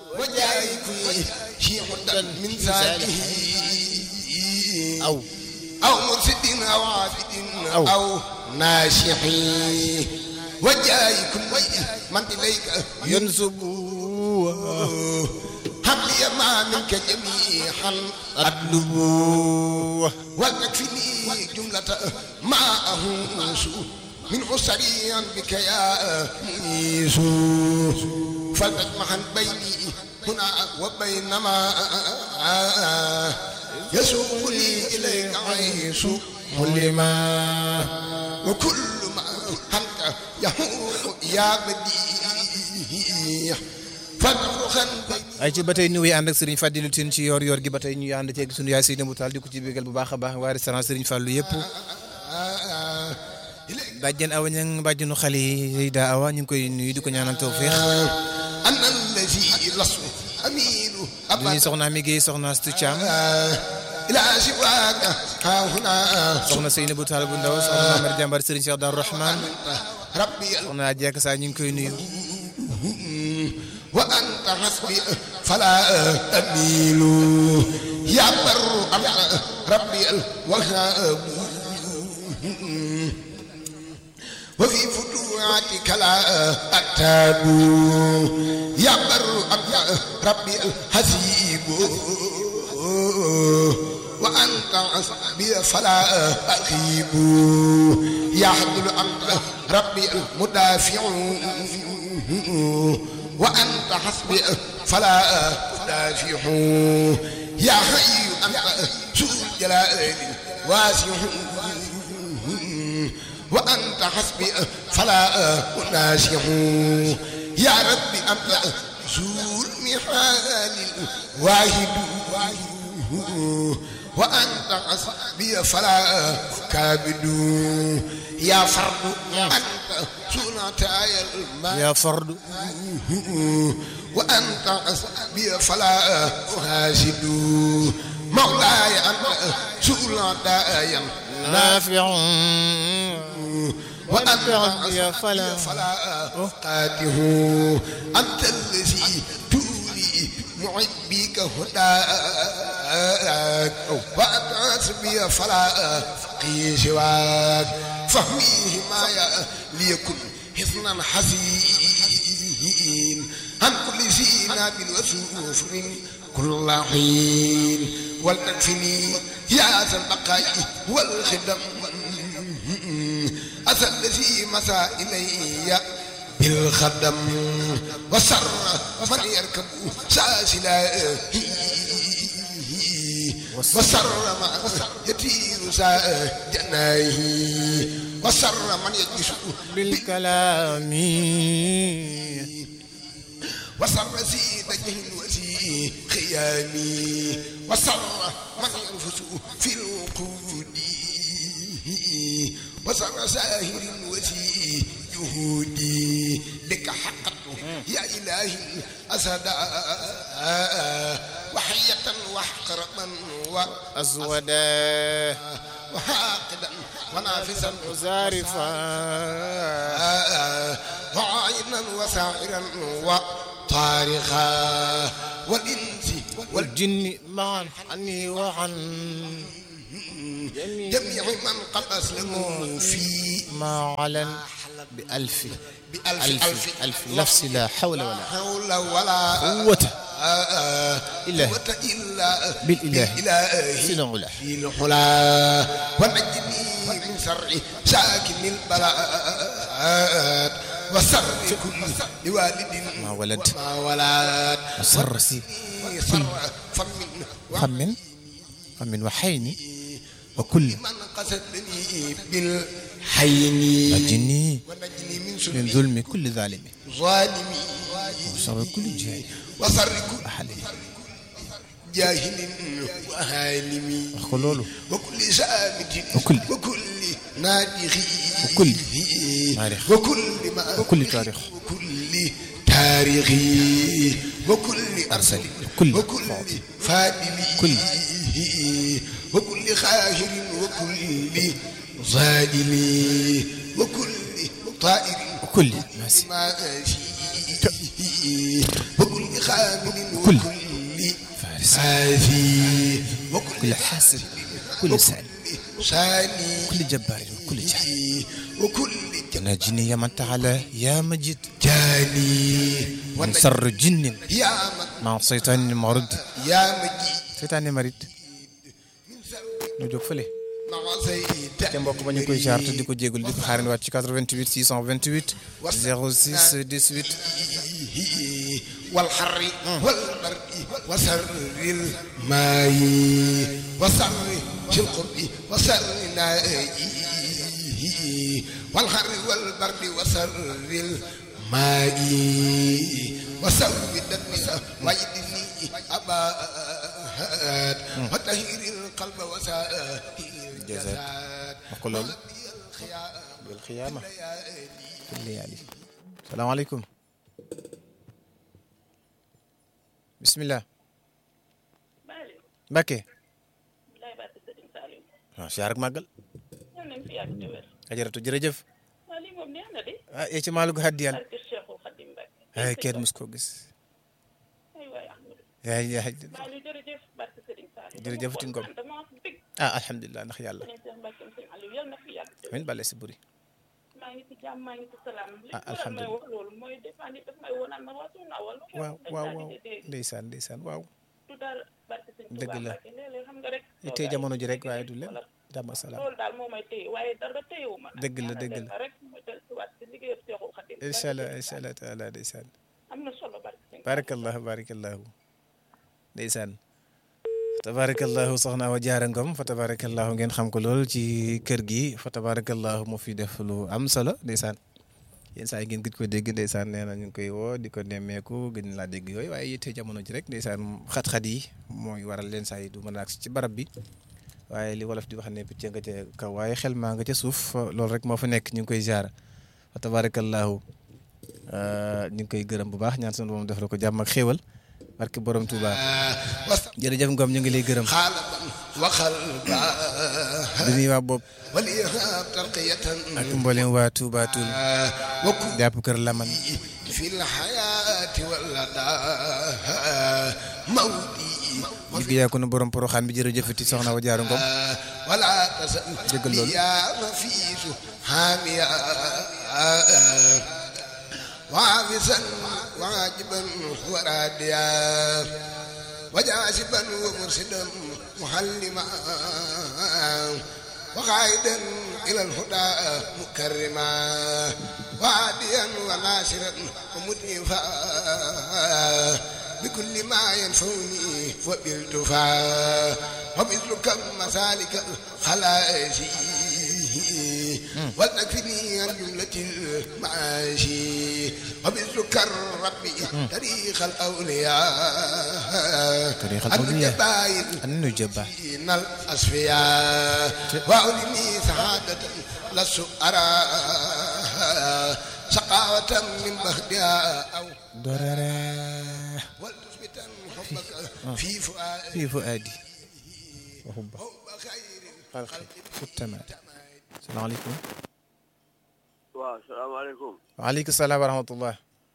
وجاي كل شيء من ذاته أو أو مرشد أو عابد أو. أو ناشح وجاي كل من إليك ينسب هب لي ما منك جميعا أطلب وتكفني جملة ما أهوس من سريعا بك يا ميس فلتجمعا بيني هنا وبين ما يسوق لي إليك عيش ملما وكل ما أنت يهون يا بديع فالرخا بيني ay ci ba tey ñu ngi ànd ak Serigne Fadilou Tine ci yoor yoor gi ba tey ñu ànd ceeg sunu yaay Seydou Moutal di ko ci bégal bu baax a baax waa restaurant Serigne Fallou yëpp bàjjen awa ñang bàjjenu xale yi daa awa ñu ngi koy nuyu di ko ñaanal tawféex أنا الذي لست أميل du أبدا ñuy soxna mi Guèye soxna Astou Thiam إلى سواك ها هنا soxna Seynabou Tall bu ndaw soxna Mamar Jàmbar Serigne Cheikh Darou Rahman ربي soxna Jekk saa ñu ngi koy nuyu وأنت حسبي فلا أميل يا بر أنت ربي الوهاب وفي فتوحاتك لا أتاب يا بر أنت ربي الحسيب وأنت حسبي فلا أخيب يا حبل أنت ربي المدافع وأنت حسبي فلا أدافع يا حي أنت ذو الجلال واسع وأنت حسبي فلا أناسع يا ربي أنت ذو المحال واحد وأنت حسبي فلا كابد يا فرد أنت سنتاي الماء yaa fardu وأنت حسبي فلا أحاسد مولاي أنت سنتاي naafiu وأنت يا حسبي فلا فلا أقاته أنت الذي تولي معبيك هداك وأنت حسبي فلا أقي سواك فهميه ما ليكن حصنا حزين عن كل زينة وسوفر كل حين ولتكفني يا ذا البقاء والخدم أتى الذي مسى إلي بالخدم وسر من يركب ساسلا وسر ما يطير سا جناه وسر من يجلس بالكلام وسر سيد جهل وسي خيامي وسر من ينفس في الوقود وسر ساهر وسي جهودي لك حقت يا إلهي أسدا وحية وحقربا أزودا وحاقدا ونافسا زارفا وعينا وسائرا وطارخا والإنس والجن معا عني وعن جميع من قد أسلموا في ما علن بألف بألف ألف ألف ألف لفظ لا حول ولا حول ولا قوة إلا قوة إلا بالإله بالإله سنة علا في الحلا ونجني من شر ساكن البلاء وسر كل لوالد ما ولد ما ولد وسر سي سر فمن خم خم وحين وكل من قصدني بالحين وجني ونجني من من سلم ظلم كل ظالم ظالمي وشر كل جاهل وسر كل أحد جاهل وهالمي خلوله وكل سامت وكل- وكل نادخ وكل نارخ. وكل ما وكل تاريخ. وكل تاريخ وكل أرسل كل وكل فاضل. فادل كل. وكل خاهر وكل ظالم وكل طائر وكل ماسي ماشي وكل خامل كل وكل فارس آفي وكل كل حاسد كل سائل ساني كل جبار كل جاهل وكل ناجني يا من تعالى يا مجيد جاني من سر جن يا من مع شيطان مرد يا مجيد seytaane marit ñu jóg fële مع سيد te mbokk ba ñu koy jaar te di ko jégalu di ko xaaran waat ci 88 628 06 18 والحر والبرد وسر الماء وسر في القرب وسر الناء والحر والبرد وسر الماء وسر الدم ويدني أباد وتهير القلب وسائر الجسد wax ko loolu bil xiyaama fil layaali salaamaaleykum bismillah Malick Mbacke lay bàtt Sëriñ Saliou waaw siyaar ak màggal ñoo nañ fi yàgg te wér ajaratu jërëjëf waa lii moom neex na de ah ee ci maalu gu haddiyal barke Cheikhul Khadim Mbacke ay kenn mus koo gis ay waay Ahmadou yaay yaay Malick jërëjëf barke Sëriñ Saliou Jërëjëf Tine Ngom. dama bég ah alhamdulilah ndax yàlla nañ Cheikh Mbacke Sëriñ Aliou yal na fi yàgg te wér amin bale si buri maa ngi ci jàmm maa ngi ci salaam li Ah, waral may alhamdulillah. wax loolu mooy des fois nit daf may wonaan ma waa suuna wala waaw waaw waaw ndeysaan ndeysaan waaw du daal barke Sëriñ Dëgg Tuubaa la. Mbacke léeg-léeg xam nga rek tey jamono ji rek waaye du leen jàmm ak salaam loolu daal moo may téye waaye dara téyewu ma nag. Dëgg la, ñaanal dëgg leen la. ma rek ma del si waat si liggéeyam Cheikhul Khadim incha allah incha allah taala ndeysaan am na solo barke Sëriñ barakallahu barakallahu ndeysaan tabarakallahu soxna wa jaara ngom fa tabarakallahu ngeen xam ko lool ci kër gi fa tabarakallahu mu fi def lu am solo ndeysaan yenn saa yi ngeen gëj ko dégg ndeysaan nee na ñu ngi koy woo di ko nemmeeku gëj laa dégg yooyu waaye yitte jamono ji rek ndeysaan xat-xat yi mooy waral leen saa yi du mën a agsi ci barab bi waaye li wolof di wax ne picc nga ca kaw waaye xel maa nga ca suuf loolu rek moo fa nekk ñu ngi koy jaar fa tabarakallahu ñu ngi koy gërëm bu baax ñaan sunu borom def la ko jàmm ak xéewal barke borom Touba وسر jërëjëf Ngom ñu ngi lay gërëm خالقا وخلقا di nuyu waa bopp والإرهاب ترقية ak mboolem waa Touba Toul وكن jàpp kër Laman في الحياة واللدى مودي ñu yaa ko nu borom poroxaan bi jërëjëfati soxna wa jaaru Ngom ولا تسأل dëggal loolu. يا نفيس حاميا وعابسا وعاجبا وراديا وجاسبا ومرشدا محلما وقائدا إلى الهدى مكرما وعاديا وناشرا ومدنفا بكل ما ينفعني وبالتفا وبذلك مسالك الخلائج ولتكفني عن جملة المعاشي وبذلك الرب تاريخ الأولياء تاريخ الأولياء. الجبائل an nu jëbba من الأصفياء وأولني سعادة لست أرى سقاوة من بهدها أو dorara ولتثبتا حبك في فؤادي fii fu aadi wa hubba حب خير xalqi futtamaat salaamaaleykum waaw salaamaaleykum waaleykum salaam wa rahmatullah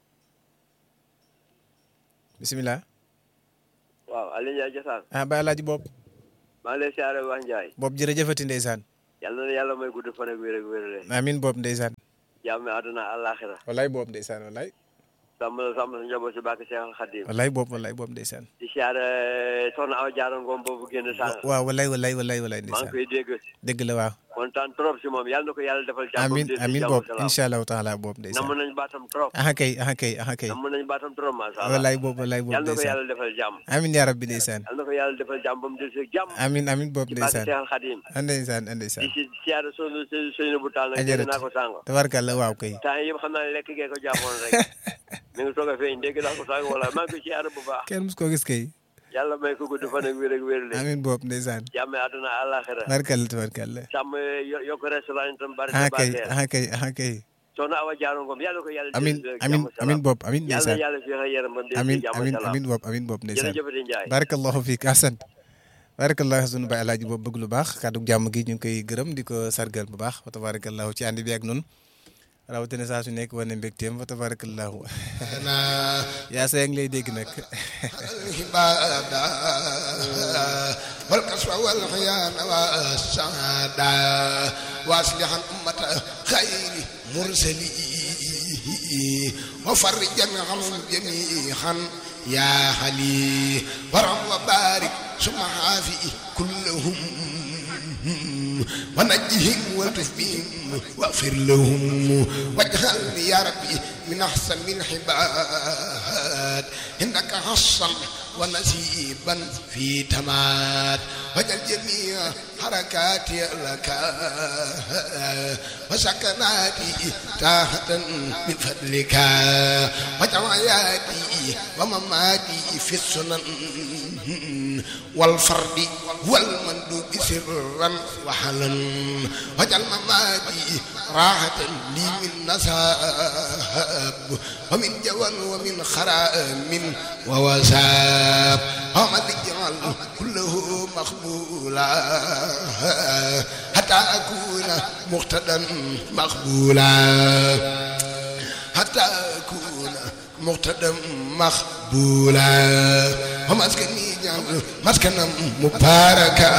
bisimilah waaw Aliou Ndiaye Jassane ah ba alaaji bopp maa ngi lay siyaare wax Ndiaye bopp jërëjëfati ndeysaan yàlla na yàlla may gudd fan ak wér ak wér le amin bopp ndeysaan jàmm àdduna àllaaxira wallaay bopp ndeysaan wallaay sàmm la sàmm sa njaboot si bàkk Seexal Xadim wallaay bopp wallaay bopp ndeysaan di siyaare soxna Awa Jaara Ngom boobu génn sànq waaw wallaay wallaay wallaay wallaay maa ngi ndeysaan koy dégg dëgg la waaw kontaan trop si moom yàlla na ko yàlla defal jàmm amin dégg amin jàmm bopp salaam. incha allahu taala bopp namm ndeysaan nañ baatam trop aha kay aha kay aha kay namm nañ baatam trop macha allah wallaay bopp wallaay bopp yàlla na ko ndeysaan yàlla defal jàmm amin yaa rabbi ndeysaan yàlla na ko yàlla defal jàmm ba mu del si jàmm amin amin bopp ci bàkk ndeysaan Seexal Xadim ah ndeysaan ah di ndeysaan si siyaare sonu sëyna bu taal nag dégg ajaratu naa ko sànq tabarkalla waaw kay temps yëpp xam naa ne lekk gee ko jàppoon rek mi ngi soog a feeñ dégg naa ko sànq wala maa ngi koy siyaare bu baax kenn mus koo gis kay yàlla may ko gudd fan ak wér ak wér le amin bopp ndeysaan jàmm àdduna àllaaxira tabarkalla tabarkalla sàmm yo- yokk restaurant itam bari aha sa kay barkeel aha kay aha kay soxna Awa Jaaro Ngom yàlla ko yàlla amin jël amin jàmm amin salaam. bopp amin yàlla ndeysaan yàlla fi xëy yaram ba mu amin jàmm amin salaam amin bopp amin bopp ndeysaan jërëjëfati Njaay barakallahu fiik ahsan barakallahu sunu baay alaaji boobu bëgg lu baax kàddu jàmm gi ñu ngi koy gërëm di ko sargal bu baax wa tabarakallahu ci ànd bi ak nun rawatina saa su nekk wane mbégteem fa tabarakallahu na yaa sa ngi lay dégg nag العبادة والكسوة والخيان والسعادة واصلحا أمة خير مرسلين وفرجا عنهم جميعا يا حلي ورم وبارك ثم عافي كلهم ونجهم والطف بهم واغفر لهم واجعلني يا ربي من احسن العباد انك حصا ونسيبا في تماد واجعل جميع حركاتي لك وسكناتي تحت بفضلك واجعل حياتي ومماتي في السنن والفرد والمندوب سرا وحلا واجعل مماتي راحة لي من نساب ومن جوى ومن خرام ووساب ومن اجعل كله مقبولا حتى أكون مقتدا مقبولا حتى أكون مقتدا مقبولا ومسكني جعل مسكنا مباركا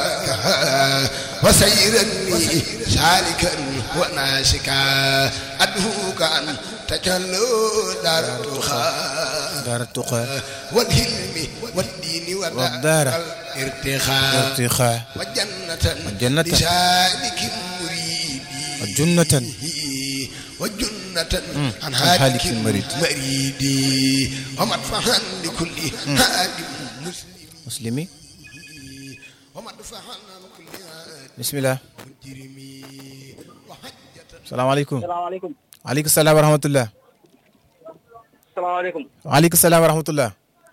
وسيرني سالكا وناسكا أدهوك أن تجلو دار التخاء daara tuqa والهلم والدين والدار ودار الارتخاء irtixa وجنة وجنة لسالك مريد وجنة وجنة عن عن هالك هالك مريد. مريد ومدفعا لكل هاد مسلم muslimi ومدفعا عن كل هاد bismillah مجرم وحجة salaamaaleykum salaamaaleykum waaleykum salaam wa rahmatullah salaamaaleykum waaleykum salaam wa rahmatullah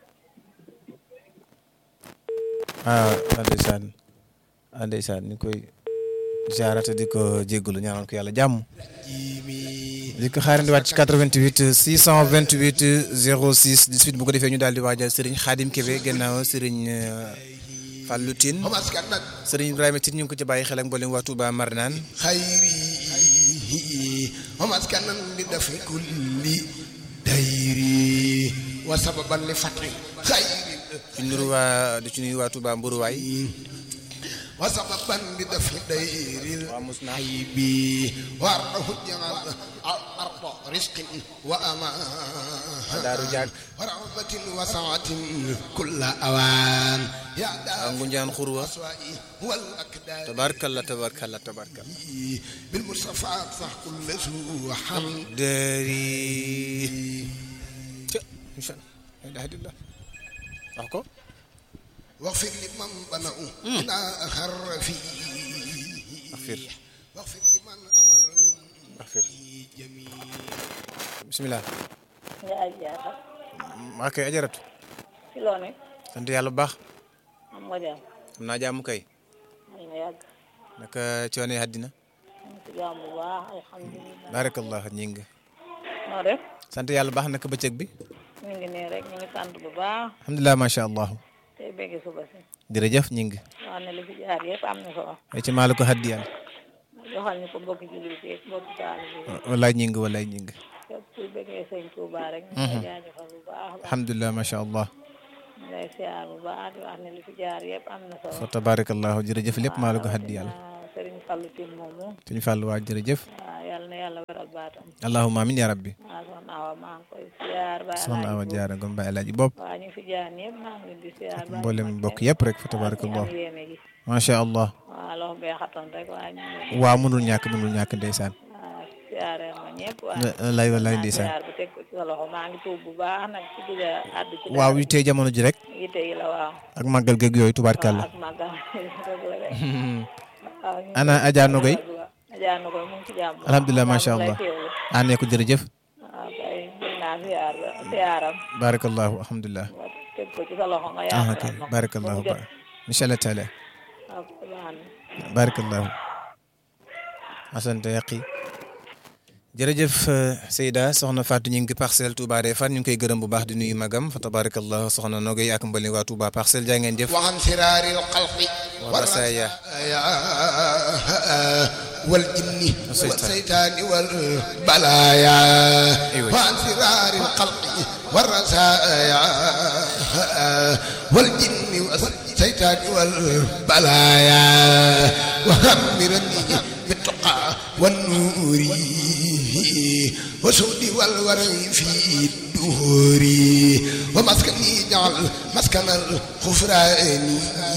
ah ndeysaan ah ndeysaan ñu koy jaarate di ko jéggalu ñaanal ko yàlla jàmm di ko xaarandi waat ci 88 628 06 18 bu ko defee ñu daal di waajal Serigne Khadim Kébé gannaaw Serigne Fallou Tine ومسكنة Serigne Ibrahima Tine ñu ngi ko ci bàyyi xel ak mboolem waa Touba Marnaan خيري ومسكنا لدفع كل ديري وسببا لفتح خير di nuyu waa di ci nuyu waa Touba Mburuwaay وسببا لدفع دير العيب وارضه جعل الارض رزق وامان Daaru Jaag ورغبة وسعة كل اوان يا ak دار Ngunjaan Xurwa الاسواء والاكدار tabarkalla tabarkalla tabarkalla بالمصطفى صح كل سوء حمد dari ca incha allah la ilaha illallah wax ko واغفر لمن بنوا إلى أخر فيه axfir واغفر لمن أمرهم axfir جميع bisimilah yaay jaata maa koy ajaratu ci loo ne sant yàlla bu baax am nga jàmm am naa jàmm kay am na yàgg naka coono yi àddina am ci jàmm bu baax alhamdulilah barakallah ñi ngi noo def sant yàlla bu baax naka bëccëg bi ñu ngi nii rek ñu ngi sant bu baax alhamdulilah macha allah tey bëgg suba si jërëjëf ñi ngi wax ne li fi jaar yëpp am na solo ay ci maa la ko haddiyaan joxal ñu ko mbokki jullit yi mbokki taalibe yi walaay ñi ngi walaay ñi ngi képp kuy bëggee sëñ Touba rek ñu ngi lay jaajëfal bu baax a baax alhamdulilah macha allah ñu lay siyaar bu baax di wax ne li fi jaar yëpp am na solo fa tabarakallahu jërëjëf lépp maa la ko haddiyal waaw Serigne Fallou Tine moomu suñu fàllu waa jërëjëf waaw yàlla na yàlla weral baatam allahumma amin ya rabbi waaw soxna Awa maa ngi koy siyaar ba soxna Awa Jaara Ngom Baye Alaaji bopp waaw ñu fi jaar ñëpp maa ngi leen di siyaar ba mboolem mbokk yëpp rek fa tabarakallah am yéene gi macha allah waaw loxo bee xatoon rek waaye ñu ngi waaw mënul ñàkk mënul ñàkk ndeysaan waaw siyaare ma ñëpp waaw lay walaay ndeysaan siyaar bu teg ko ci sa loxo maa ngi tuub bu baax nag ci gëj a àddu ci waaw yi tey jamono ji rek yite yi la waaw ak màggal geeg yooyu waaw tubaarkàlla ak màggal rek la rek waaw ñu ngi ana Adja Nogoy Adja Nogoy mu ngi ci jàmm bu alhamdulilah baax, macha mu ngi lay allah teewlu. àndee ko jërëjëf waaw kay jël naa siyaar ba siyaaram barakallahu alhamdulilah nga teg ko ci sa loxo nga ah yaakaar ok ma ko. barakallahu Ba mu ba jot. incha allah taala waaw baax na. barakallahu asante yaqi jërëjëf euh, Seyda soxna Fatou ñu ngi parcelle Touba Refane ñu ngi koy gërëm bu baax di nuyu magam fa tabarakallahu soxna Nogoy ak mbali waa Touba parcelle jaa ngeen jëf وعن سرار القلق والرسايا. والرسايا والجن والشيطان. والشيطان والبلايا أيوة. وعن فرار الخلق والرزايا والجن والشيطان والبلايا وهمرني بالتقى والنور وسود والورع في الدهور ومسكني جعل مسكن الغفران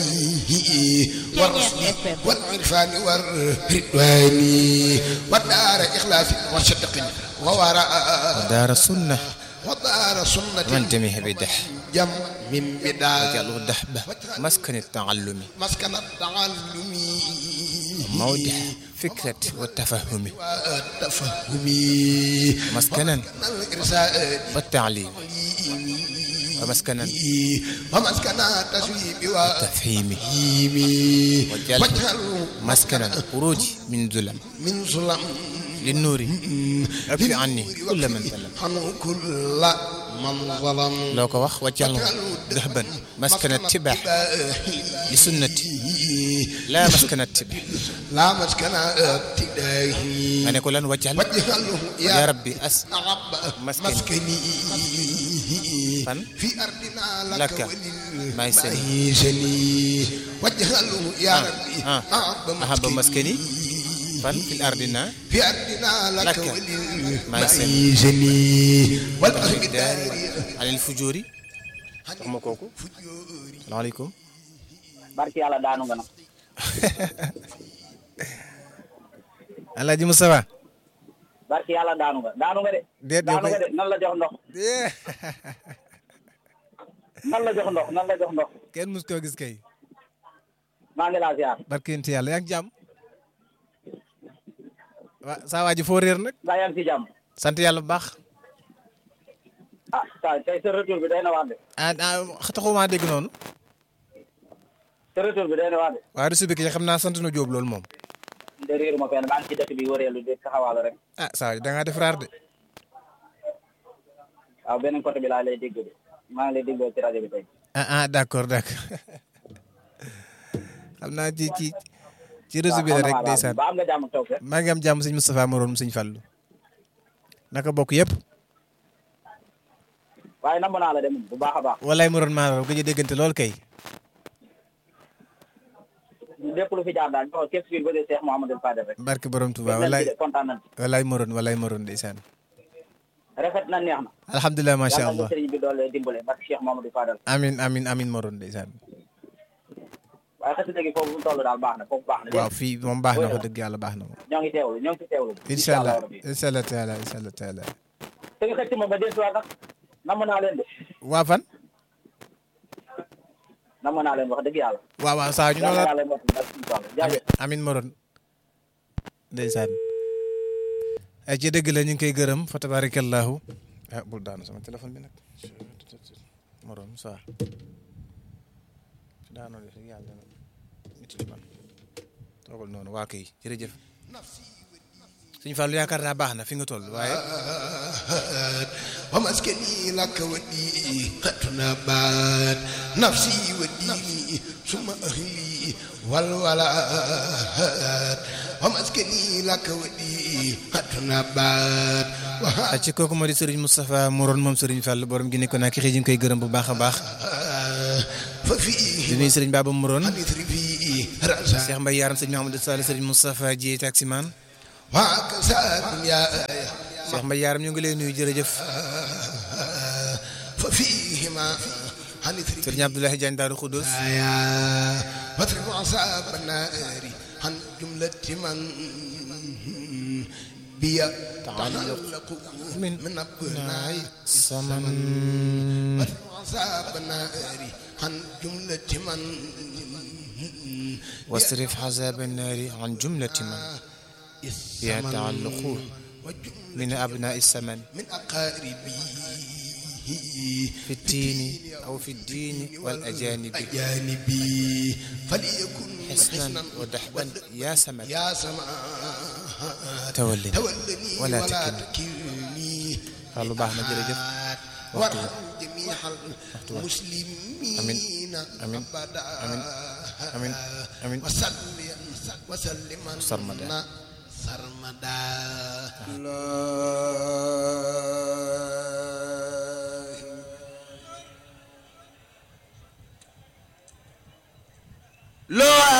والرشد والعرفان والرضوان والدار إخلاص وصدق ووراء daara sunna ودار سنة man jamiha bi dex جم من بدار wajalu daxba maskani taallumi مسكن التعلم mawdix fikrat wa tafahumi والتفهم maskanan الإرسال wa taalim wa maskanan ومسكن التسويب tafhimi والتفهيم وجل واجعل maskanan xuruji min zulam من ظلم linnuuri afi anni kulla man zalam عنه كل من ظلم loo ko wax waccal daxban maskana tibaax li sunnati laa maskana tibaax لا مسكن ابتدائه ma ne ko lan waccal واجعله ya يا rabbi as رب مسكني. مسكني fan في أرضنا لك لك maay seni وللمعيشني واجعله يا آه، ربي آه. أحب مسكني fan fil ardina في أرضنا لك لك وللمعيشني والأرض daari alil fujoori wax ma kooku salaamaaleykum barki yàlla daanu nga nag Alaaji Moustapha barki yàlla daanu nga daanu nga de Déet, yow daanu nga kay- de nan la jox ndox nan la jox ndox nan la jox ndox kenn mus koo gis kay maa ngi laa ziar barkenti yàlla yaa ngi jàmm waa saa waa ji foo réer nag mbaa yaa ngi ci jàmm sant yàlla bu baax ah saa tey sa retour bi day na waar de ah ah taxumaa dégg noonu sa retour bi day na waar de waaye resu bi ki xam naa sant na Jóob loolu moom de réeru ma fenn maa ngi ci dëkk bi wëreelu di taxawaalu rek ah saa yi da ngaa def raar de waaw beneen côté bi laa lay dégg de maa ngi lay déggoo ci rajo bi tey ah ah d' accord d' accord xam naa ci ci ci réseau bi la rek ndeysaan ba am nga jàmm toog rek maa ngi am jàmm sëñ Moustapha Moroom sëñ Fallu naka bokk yëpp waaye namm naa la de moom bu baax a baax walaay Moroom maa raw gëj a déggante lool kay lépp lu fi jaar daal ñoo képp fii bëgg Cheikh Mouhamadou Fadel rek barke borom Touba kontaan walaay nañ ci de kontaan nañ ci walaay Moroom walaay Moroom ndeysaan rafet na neex na alhamdulilah macha yàlla na allah sëriñ bi doole dimbale barke Cheikh Mouhamadou Fadel amin amin amin Moroom ndeysaan waaye xasida gi foofu mu toll daal baax na foofu baax na waaw fii moom baax na ko dëgg yàlla baax na moom ñoo ngi teewlu ñoo ngi ci teewlu incha allah rabbi incha allah taala incha allah taala te nga xëcc ma ba desuwaat nag namm naa leen de waa fan namm naa leen wax dëgg yàlla waaw waaw saa ñu yàlla noonu yàlla mot ak suñu toll jaajëf amin amin Moroom ndeysaan ay ci dëgg la ñu ngi koy gërëm fa tabarakallahu ah bul daanu sama téléphone bi nag Moroom ça su daanoo def yàlla nit ci man toogal noonu waa kay jërëjëf suñu Fallu yaakaar naa baax na fi nga toll waaye ومسكني لك ودي قتنا بات نفسي وديني ثم أهلي والولاد ومسكني لك ودي قتنا بات ak ci kooku moo di Serigne Moustapha Moroon moom Serigne Fall borom gi nekkoon ak xëy ñu ngi koy gërëm bu baax a baax ففيه di nuyu Serigne Baba Moroon حديث فيه رأسا Cheikh Mbaye Yaram Serigne Mahamadou Sall Serigne Moustapha Dieye taximan وعكسا يا Cheikh Mbaye Yaram ñu ngi lay nuyu jërëjëf ففيهما حديث Serigne Abdoulaye Diagne Daaru Khoudoss يا واضرب عصاب النار عن جملة من بيا تعلق من من أبناء saman واضرب عصاب النار عن جملة من واصرف عذاب النار عن جملة من بها تعلق من أبناء السمن من أقاربي في الدين أو في الدين والأجانب أجانبي فليكن حسنا ودحبا يا سمن يا سماء تولني تولني ولا ولا تكلني. تكلني Fallou baax na jërëjëf وارحم جميع المسلمين أمين. أمين. أبدا أمين. أمين. أمين. وسلم وسلم سرمدا. sarmada loo